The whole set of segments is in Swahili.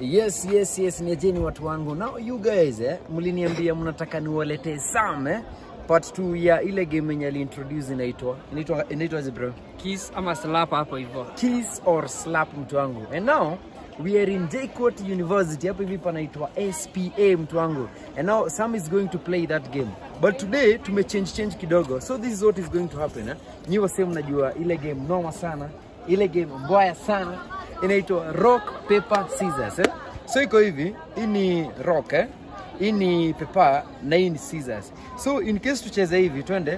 Yes, yes, yes, niacheni watu wangu. Now you guys eh, mliniambia mnataka niwaletee Sam eh, part 2 ya ile game yenye aliintroduce inaitwa inaitwa inaitwa bro? Kiss ama slap hapo hivyo. Kiss or slap mtu wangu. And now we are in JKUAT University. Hapo hivi panaitwa SPA mtu wangu. And now Sam is going to play that game. But today tume change change kidogo. So this is what is going to happen eh. Nyi wasee mnajua ile game noma sana. Ile game mbaya sana. Inaitwa rock paper scissors eh. So iko hivi, hii ni rock eh. Hii ni paper na hii ni scissors. So in case tucheze hivi, twende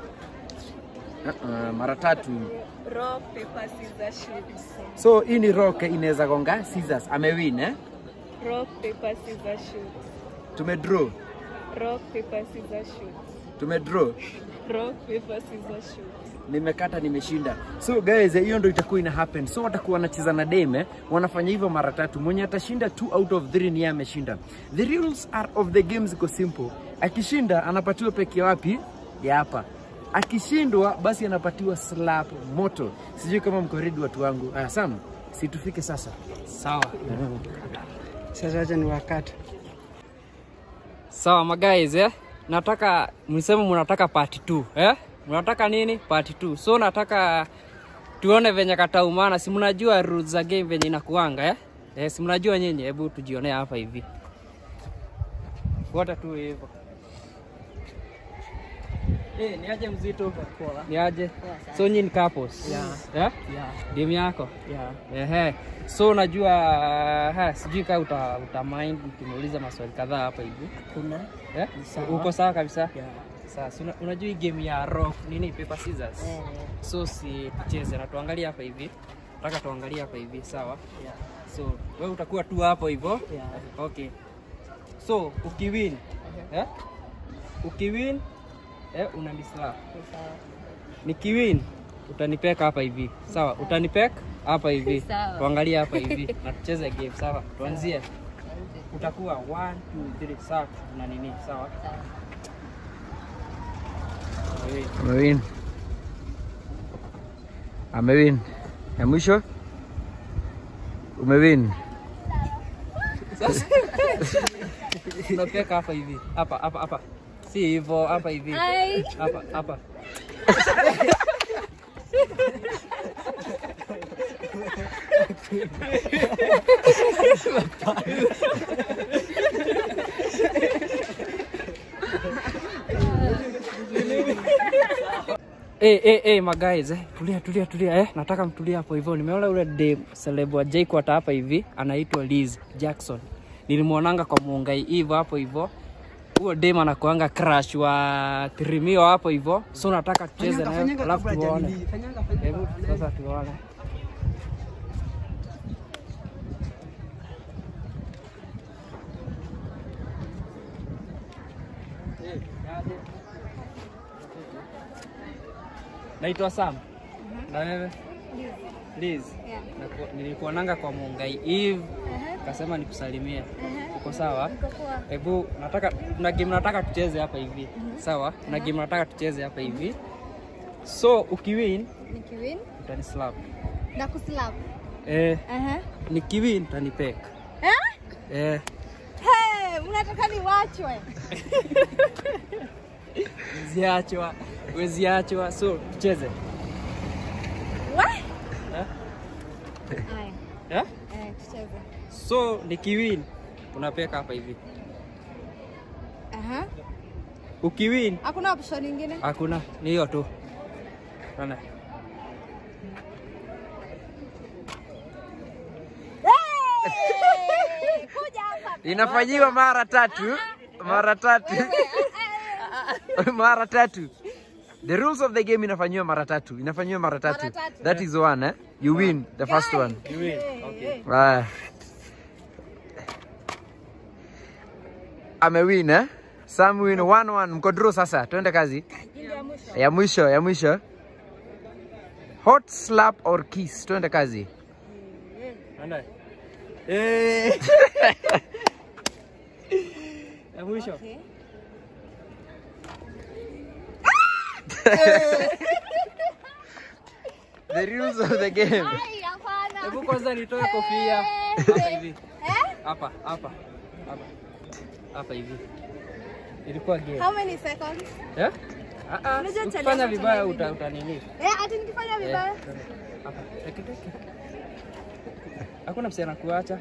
uh, mara tatu Rock, paper, scissors, shoot. So hii ni rock inaweza gonga scissors. Amewin eh? Rock, paper, scissors, shoot. Tumedraw. Rock, paper, scissors, shoot. Tumedraw. Rock, paper, scissors, shoot. Nimekata nimeshinda. So guys, eh, hiyo ndio itakuwa ina happen. So watakuwa wanacheza na deme, wanafanya hivyo mara tatu. Mwenye atashinda 2 out of 3 ni yeye ameshinda. The rules are of the game ziko simple. Akishinda anapatiwa peke wapi? Ya hapa. Akishindwa basi anapatiwa slap moto. Sijui kama mko ready watu wangu. Aya Sam, si tufike sasa. Sawa. Sasa acha ni wakati. Sawa maguys eh. Nataka mlisema mnataka part 2 eh? Mnataka nini? Part 2. So nataka tuone venye kataumana. Si mnajua rules za game venye inakuanga eh? Eh, si mnajua nyinyi? Hebu tujionee hapa hivi. Fuata tu hivyo. Eh, ni aje mzito? Ni aje? So nyinyi ni couples? Yeah. Eh? Yeah, Demu yako? yeah. Ehe. So unajua ha, sijui kama uta, uta mind tumuuliza maswali kadhaa hapa hivi. Kuna Eh? Sawa. Uko sawa kabisa? yeah. Sasa una, unajua hii game ya rock nini paper scissors. Eh, So si tucheze na tuangalie hapa hivi. Nataka tuangalie hapa hivi, sawa? yeah. So wewe utakuwa tu hapo hivyo. Yeah. Okay. So ukiwin, eh? Ukiwin eh unanislap. Sawa. Nikiwin utanipeka hapa hivi. Sawa? Utanipeka hapa hivi. Sawa. Tuangalie hapa hivi na tucheze game, sawa? Tuanzie. Utakuwa 1 2 3 sawa na nini, sawa? Wewe. Amewin. Amewin. Ya mwisho? Umewin. Unapeka hapa hivi. Hapa hapa hapa. Si hivyo, hapa hivi. Ai. Hapa hapa. Eh, eh, eh, maguys, eh. Tulia, tulia, tulia, eh. Nataka mtulia hapo hivyo. Nimeona ule dem celeb wa JKUAT hapa hivi, anaitwa Liz Jackson. Nilimwonanga kwa Muungai hivyo hapo hivyo. Huyo dem anakuanga crush wa Tirimio hapo hivyo. So nataka tucheze naye, alafu tuone. Hebu sasa tuone. Naitwa Sam. Na wewe? Liz. Yeah. Naku- Nilikuonanga kwa Mungai Eve, kasema nikusalimie. Uko sawa? Hebu nataka na game nataka tucheze hapa hivi. Sawa? Na game nataka tucheze hapa hivi. So ukiwin Nikiwin utanislap. na kuslap. Eh, Aha. nikiwin utanipeka. Eh? Eh, Hey, unataka niwachwe? ziachwa, weziachwa. So tucheze. What? Eh? Aya. Eh? Eh, tucheze. So nikiwin unapeka hapa hivi. Aha. Ukiwin Hakuna option nyingine? hakuna, ni hiyo tu. Unaona? Hey! Kuja hapa. Inafanyiwa mara tatu. Mara tatu. mara tatu. The rules of the game inafanyiwa mara tatu. Inafanyiwa mara tatu. Mara tatu. That is one eh. You win the first one. You win. Okay. Haya. Amewin eh? Sam win 1-1. Mko draw sasa. Twende kazi. Ya mwisho, ya mwisho. Hot slap or kiss. Twende kazi. Anda. Eh. Ya mwisho. Okay. The rules of the game. Ai, hapana. Hebu kwanza nitoe kofia. Eh, Hapa hivi. Eh? hapa hapa hapa hapa hivi. Ilikuwa game. How many seconds? Eh? Ah ah. Unajua challenge Ukifanya ya vibaya challenge uta utanini. Eh, ati nikifanya vibaya. Hapa. Teke teke. Hakuna msichana kuacha.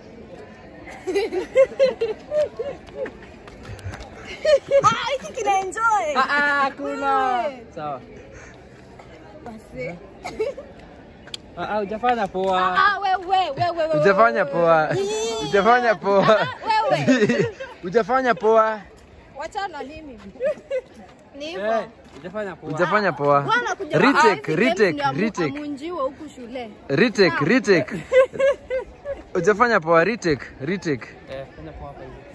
Ah, hiki kina enjoy. Ah ah, hakuna. Sawa. Basi. Ah ah, hujafanya poa. Ah, wewe wewe wewe. Hujafanya poa. Hujafanya poa. Wewe. Hujafanya poa. Wachana na mimi. Ni hivyo. Eh, hujafanya poa. Hujafanya poa. Bwana kuja Retake, retake, retake. Amunjiwa huku shule. Retake, retake. Hujafanya poa, retake, retake. Eh, fanya poa hapa hivi.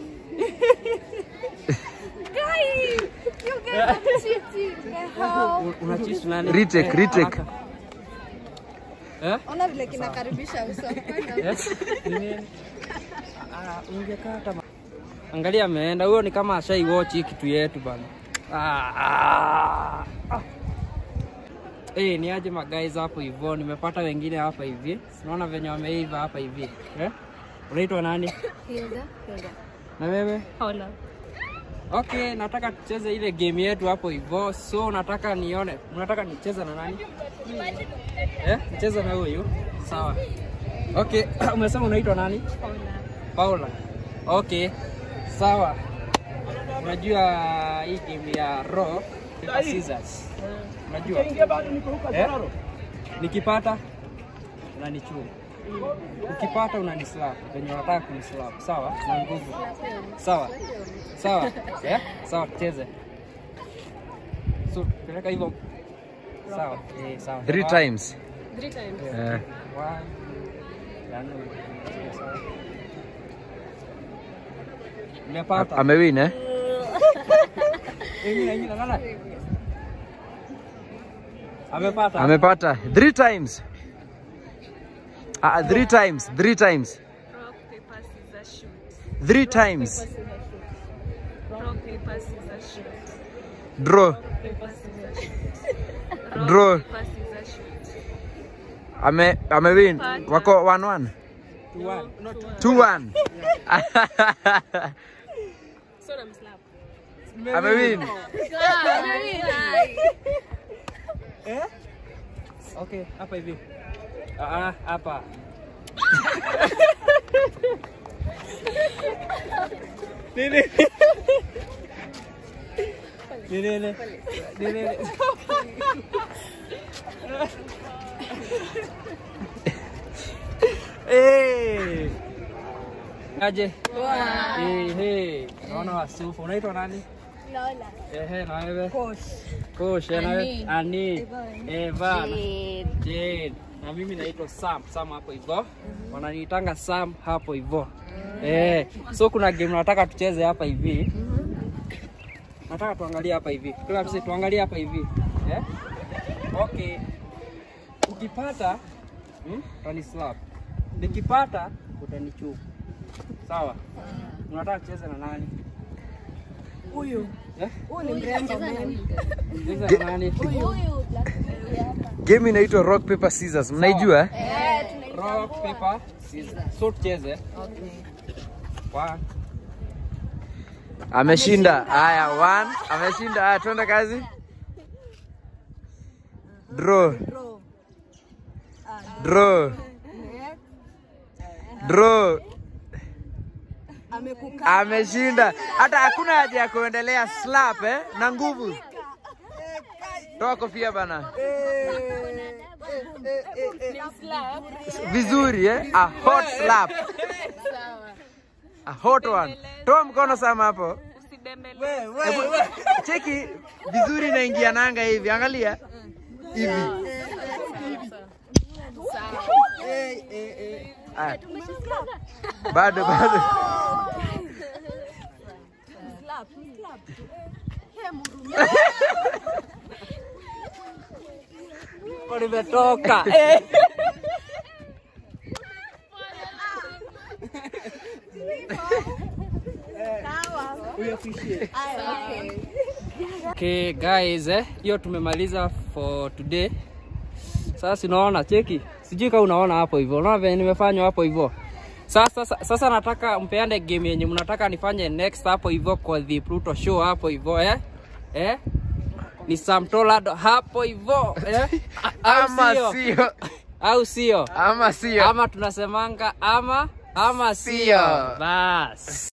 Guys, you guys are cheating. The hell? Un- Unacheat nani? Retake, Eh, retake. haraka. Eh? Ona vile kinakaribisha uso. Yes. Ni nini? Ah, ungekaa kama Angalia ameenda huyo ni kama ashai watch hii kitu yetu bana. Ah, ah, ah. Eh, ni aje maguys hapo hivyo, nimepata wengine hapa hivi. Unaona venye wameiva hapa hivi. Eh? Unaitwa nani? Hilda, Hilda. Na wewe? Hola. Okay, nataka tucheze ile game yetu hapo hivyo. So nataka nione, unataka nicheze na nani? Eh, nicheze na huyu. Sawa. Okay, umesema unaitwa nani? Paula. Okay. Sawa. Unajua hii game ya rock paper scissors. Unajua? Eh? Nikipata unanichuma. Ukipata unanislap venye unataka kunislap. Sawa? Na nguvu. Sawa. Sawa. Eh? Sawa, tucheze. So, peleka hivyo. Sawa. Eh, sawa. Three One, times. Three times. Eh. one. Ya nne. Sawa. Nimepata. Amewin eh? Ingine, ingine, lala. Amepata. Amepata. Three times. Ah, three times. Three times. Rock, paper, scissors, shoot. Three times. Rock, paper, scissors, shoot. Draw. Paper, scissors, shoot. Draw. Rock, paper, scissors, shoot. Ame amewin. Wako 1-1. Two, one. No, two. 2-1. So I'm slap. Amewin. Okay, hapa hivi. Ah, ah, hapa. Nini? Nini? Nini? Nini? Eh. Aje? Eh, eh. Naona wasufu. Unaitwa nani? Lola. Ehe, na wewe? Kosh, eh, na wewe? Ani. Eva. Jane. Na mimi naitwa Sam. Sam hapo hivyo. Wananiitanga Sam hapo hivyo. Eh, so kuna game nataka tucheze hapa hivi. Nataka tuangalie hapa hivi. Kila mse tuangalie hapa hivi. Eh? Okay. Ukipata hmm, utani slap. Nikipata utanichupa. Sawa? Unataka tucheze na nani? Huyu. Eh? Huyu ni mrembo mimi. Tucheze na nani? Huyu black hapa. Game inaitwa rock paper scissors. Mnaijua? eh? Eh, tunaitwa Rock, paper, scissors. So tucheze. One. Ameshinda. Haya, 1. Ameshinda. Haya, twende kazi. Draw. Draw. Draw. Ameshinda. Hata hakuna haja ya kuendelea slap eh, na nguvu. Toa kofia bana. Vizuri eh? A hot slap. A hot one. Toa mkono sama hapo. Hebu, cheki vizuri inaingia nanga hivi. Angalia. Hivi. Aya. Bado bado. Nimetoka. Eh. Okay guys, eh, hiyo tumemaliza for today. Sasa unaona cheki, sijui kama unaona hapo hivyo, unaona venye nimefanywa hapo hivyo. Sasa, sasa, sasa nataka mpeane game yenye mnataka nifanye next hapo hivyo kwa the Pluto show hapo hivyo eh? Eh? Ni Sam Tolado hapo hivyo eh? Au Ama sio? sio. Au sio? Ama sio. Ama tunasemanga ama ama sio. Sio. Bas.